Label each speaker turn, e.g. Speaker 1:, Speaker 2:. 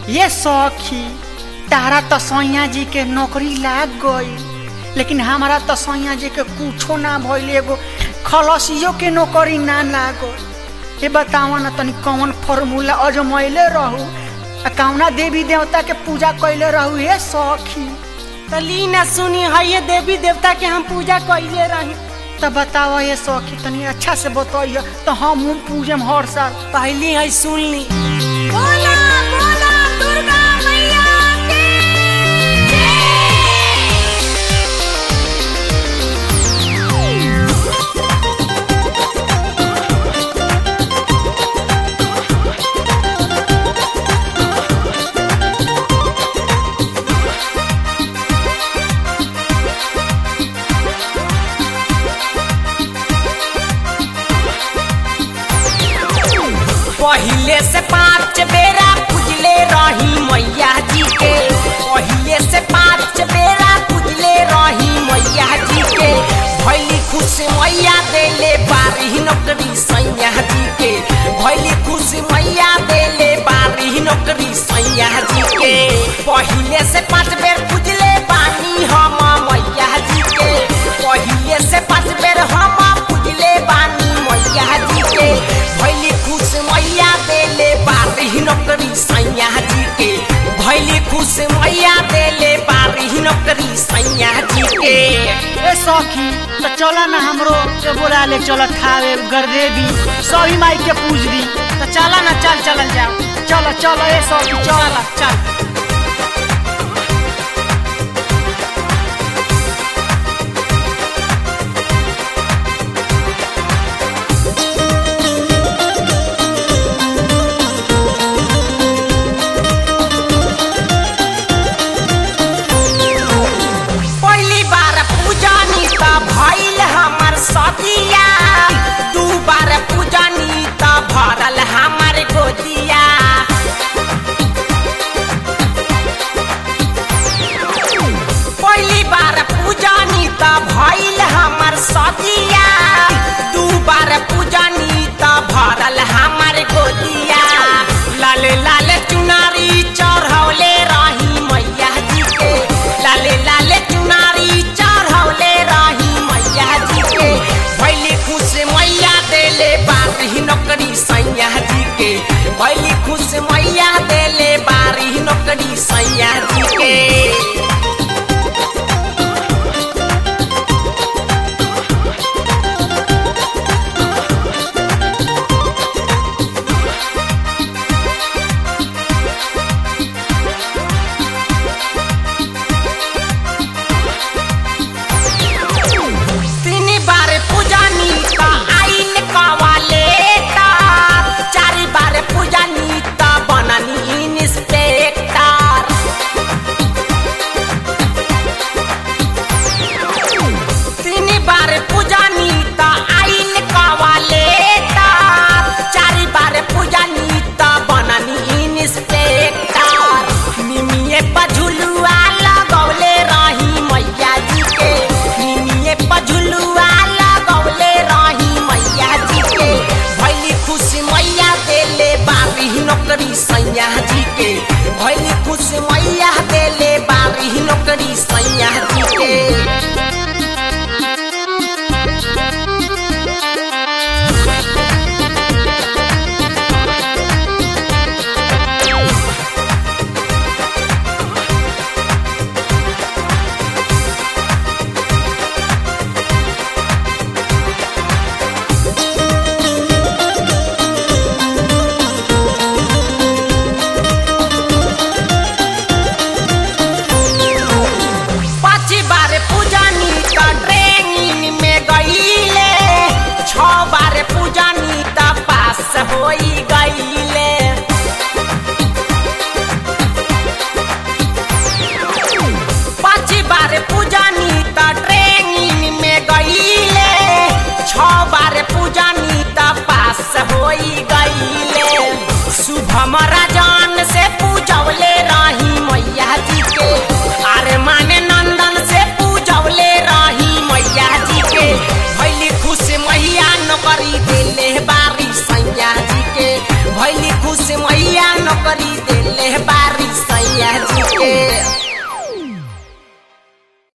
Speaker 1: ये सौखी तारा तो सैया जी के नौकरी लाग गई लेकिन हमारा तो सैया जी के कुछो ना भइल एगो खलसियो के नौकरी ना लागल ये बतावा ना तनी कौन फॉर्मूला अजमैले रहू आ कौना देवी देवता के पूजा कैले रहू ये सौखी
Speaker 2: तो ली ना सुनी है ये देवी देवता के हम पूजा कैले रही
Speaker 1: तो बतावा ये सौखी तनी अच्छा से बताइए तो हम पूजम हर साल
Speaker 2: पहली है सुन ली
Speaker 3: बोला बोला दुर्गा मैया की
Speaker 2: पहिले से पाँच बेरा पूजले रही मैया जी के पहिले से पाँच बेरा पूजले रही मैया जी के भैली खुश मैया देले बारी नौकरी सैया जी के भैली खुश मैया देले बारी नौकरी सैया जी के पहिले से पाँच बेर पूजले बानी हम मैया जी के पहिले से पाँच बेर हम पूजले बानी मैया जी के भैली खुश मैया देले बारी नौकरी सैया जी के भैली खुश मैया देले बारी नौकरी सैया जी के
Speaker 1: ए सौखी तो चला ना हमरो के बोला ले चल खावे गरदेवी सभी माई के पूज दी तो चला ना चल चलल जाओ चलो चलो ए सौखी चल चल
Speaker 2: पहली बार पूजनी त भइल हमर सदिया दू बार पूजनी त भरल हमर गोदिया पहली बार पूजनी त भइल हमर सदिया दू बार पूजनी त भरल हमर गोदिया लाल लाल चुनारी चढ़ौले रही मैया जी के लाल लाल चुनारी चढ़ौले रही मैया जी के भैली खुश मैया देले बारी नौकरी सैया जी के भैली खुश मैया देले बारी नौकरी सैया जी के तीन बार पूजनी त आइल कवाले ता चार बार पूजनी त बननी इंस्पेक्टर तीन बार पूजनी त आइल कवाले ता चार बार पूजनी त बननी इंस्पेक्टर निमिये पझुलुआ लगौले रही मैया जी के निमिये पझुलुआ लगौले रही मैया जी के भैली खुश मैया देले बारी नौकरी सैया जी के भैली खुश मैया देले बारी नौकरी सैया जी के पाँच बार पूजनी त ट्रेनिंग में गईले छ बार पूजनी त पास होई गईले पाँच बार पूजनी त ट्रेनिंग में गईले छ बार पूजनी त पास होई गईले शुभम राजन से पूजौले रही मैया जी के अरे माने नंदन से पूजौले रही मैया जी के भैली खुश मैया नौकरी देले बारी सैया जी के भैली खुश मैया नौकरी देले बारी